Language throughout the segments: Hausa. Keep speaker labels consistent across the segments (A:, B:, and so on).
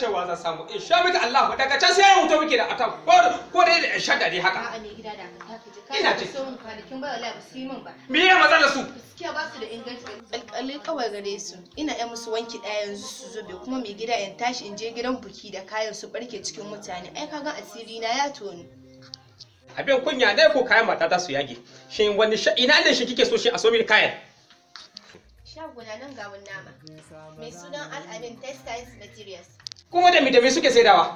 A: cewa zan samu in sha miki Allah daga can sai ya wuto miki da atan ko ko dai da shadda dai haka
B: A'a ne gida da ka ta ji
A: Ina
B: ka
A: ji.
B: so mun kwanakin ba wallahi ba su yi min ba.
A: me ya matsalar su
B: Gaskiya ba su da inganci. Alƙalai kawai gare su. Ina yan musu wanki ɗaya yanzu su zobe kuma mai gida in tashi in je gidan buki da kayan su barke cikin mutane. Ai kaga asiri na ya toni.
A: abin kunya ne ko kayan mata za su yage shin wani sha ina ne shi kike so shi a so mini kayan
B: Shaguna nan gawun nama. Mai sunan Al'amin Textiles Materials.
A: kuma da mi da mi suke saidawa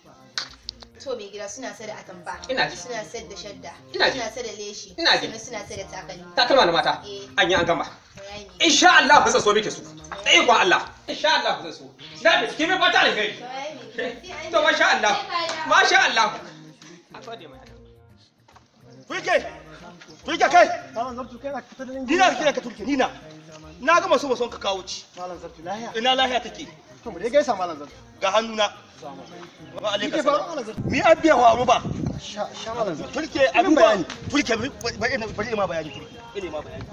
B: To mai gida suna sai da atamfa.
A: Ina ji.
B: Suna sai da shadda.
A: Ina ji.
B: Suna sai da leshi.
A: Ina ji.
B: Sannan suna sai da takalmi.
A: takalma na mata
B: Eh.
A: an yi an gama
B: Bayani ne.
A: insha Allah zan so miki su dai ko Allah insha Allah zan so na bi kimi fata alheri
B: Bayani ne. Sai an
A: to
B: yi.
A: masha Allah
B: Sai ka dawo.
A: masha Allah a gode mai
C: Turke! Turke kai!
D: Malam Zabtu kai na ka fita da nan
C: Nina kira ka turke nina. Na gama so son ka kawo ci.
D: Malam Zabtu lahiya.
C: Ina lahiya take.
D: To mu dai gaisa Malam Zabtu.
C: Ga hannuna. Wa
D: Kike
C: alaika
D: fa
C: salam.
D: Malam Zabtu.
C: Mi abiya wa ruba.
D: Sha sha Malam Zabtu.
C: Turke abin ba. Turke bari ina bari ma bayani turke. Ina ma bayani.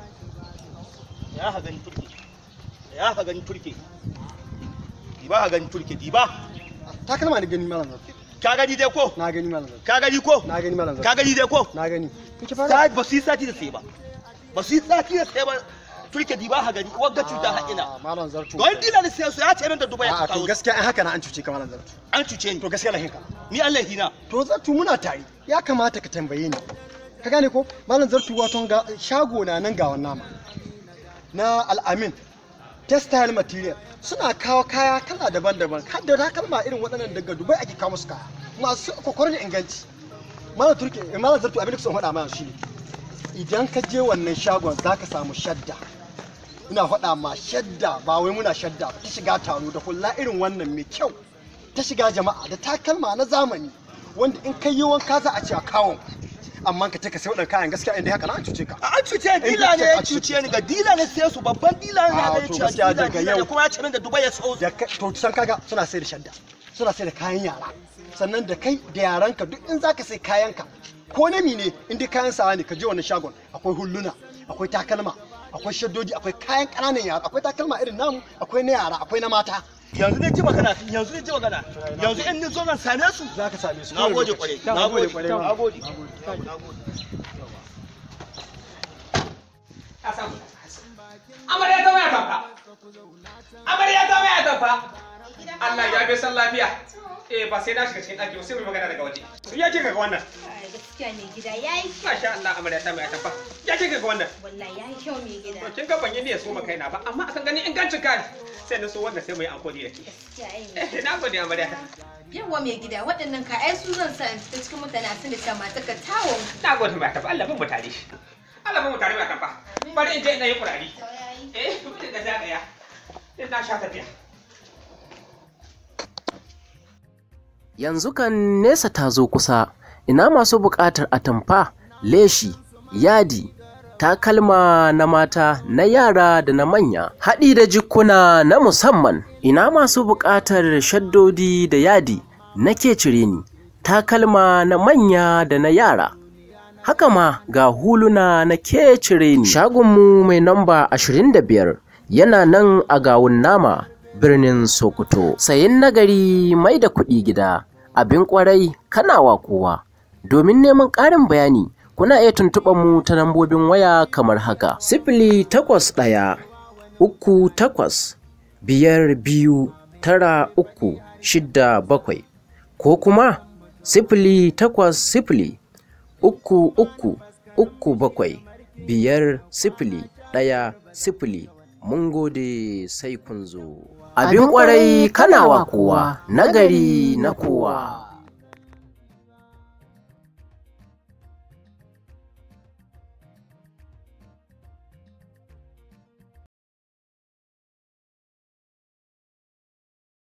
C: Ya ha gani turke. Ya ha gani turke. Diba ha gani turke diba.
D: Takalma ni gani Malam Zabtu.
C: Ka gani dai ko?
D: Na gani Malam Zabtu.
C: Ka gani ko?
D: Na gani Malam Zabtu.
C: Ka gani dai ko?
D: Na gani. Kike fa
C: Sai ba su yi sati da sai ba. Ba su yi sati da sai ba. Turke diba ha gani wagga cuta ha ina.
D: Malam Zabtu.
C: Don dila da sai su ya ce min da Dubai ya
D: A'a to
C: kawo.
D: gaskiya ai haka na an cuce ka Malam Zabtu.
C: An cuce ni.
D: To gaskiya lahin ka.
C: Ni Allah hina.
D: To Zabtu muna tare. Ya kamata ka tambaye ni. Ka gane ko? Malam Zabtu wato ga shago na nan ga wannan nama. Na Al-Amin. Textile material suna kawo kaya kala daban-daban har da takalma irin waɗannan daga Dubai ake kawo musu kaya masu kokarin inganci Malam Turki Malam Zartu abin da kusan faɗa mana shi ne idan ka je wannan shagon za ka samu shadda ina faɗa ma shadda ba wai muna shadda ba ta shiga taro da hula irin wannan mai kyau ta shiga jama'a da takalma na zamani wanda in kai yi wanka za a ce a kawon amma ka take sai waɗannan kayan gaskiya inda haka na an cuce ka
C: An cuce ni, dila ne ya cuce ni ga dila ne sai su babban dila ne
D: Ah,
C: ya
D: to
C: ce
D: gaskiya
C: dila
D: daga
C: dila ne
D: yau.
C: kuma ya ce min da Dubai ya so.
D: da kai to san kaga suna sai da shadda suna sai da kayan yara sannan da kai da yaranka duk in zaka sai kayanka ko na mine in dai kayan sawa ne ka je wannan shagon akwai hulluna akwai takalma akwai shaddodi akwai kayan ƙananan yara akwai takalma irin namu akwai na yara akwai na mata
C: Yanzu ne ji magana, yanzu ne ji magana. Yanzu in ni zo zan same su.
D: za ka same su
C: Na gode kwarai. Na gode
D: kwarai
C: Na gode.
A: ka samu amarya ta waya tafa amarya ta waya tafa Allah ya bi san lafiya eh ba sai na shiga cikin ɗaki ba sai mu yi magana daga waje ya ce ga wannan
B: Ai, Gaskiya mai gida yayi
A: masha Allah amarya ta waya tafa ya ce ga wannan
B: wallahi yayi kyau mai gida.
A: to kin ga ban yi niyyar so kaina ba amma akan gani ingancin kai sai na so wanda sai mu yi ankoli da ke
B: Gaskiya ai.
A: eh na gode amarya
B: Yawwa mai gida waɗannan ka ai su zan sa in fita cikin mutane a sun da ta mata ka tawon.
A: na gode mai tafa Allah bin mu tare Allah bin mu tare mai tafa bari in je ina yi kurari eh da zagaya din na sha tafiya
E: Yanzu kan nesa ta zo kusa, ina masu buƙatar atamfa, leshi, yadi, takalma na mata, na yara da na manya, haɗi da jikuna na musamman, ina masu buƙatar shaddodi da yadi na cire ni, takalma na manya da na yara. Haka ma ga huluna na cire ni. Shagonmu mai namba 25 yana nan a gawun nama birnin Sokoto. Sayin nagari mai da kuɗi gida, abin ƙwarai kanawa kowa. Domin neman ƙarin bayani, kuna iya tuntuɓar mu ta lambobin waya kamar haka. Sifili takwas ɗaya, uku takwas, biyar biyu, tara uku, shidda bakwai, ko kuma sifili takwas sifili, uku uku, uku bakwai, biyar sifili, ɗaya sifili. Mun gode sai kun zo. Abin ƙwarai kanawa kowa, nagari na kowa.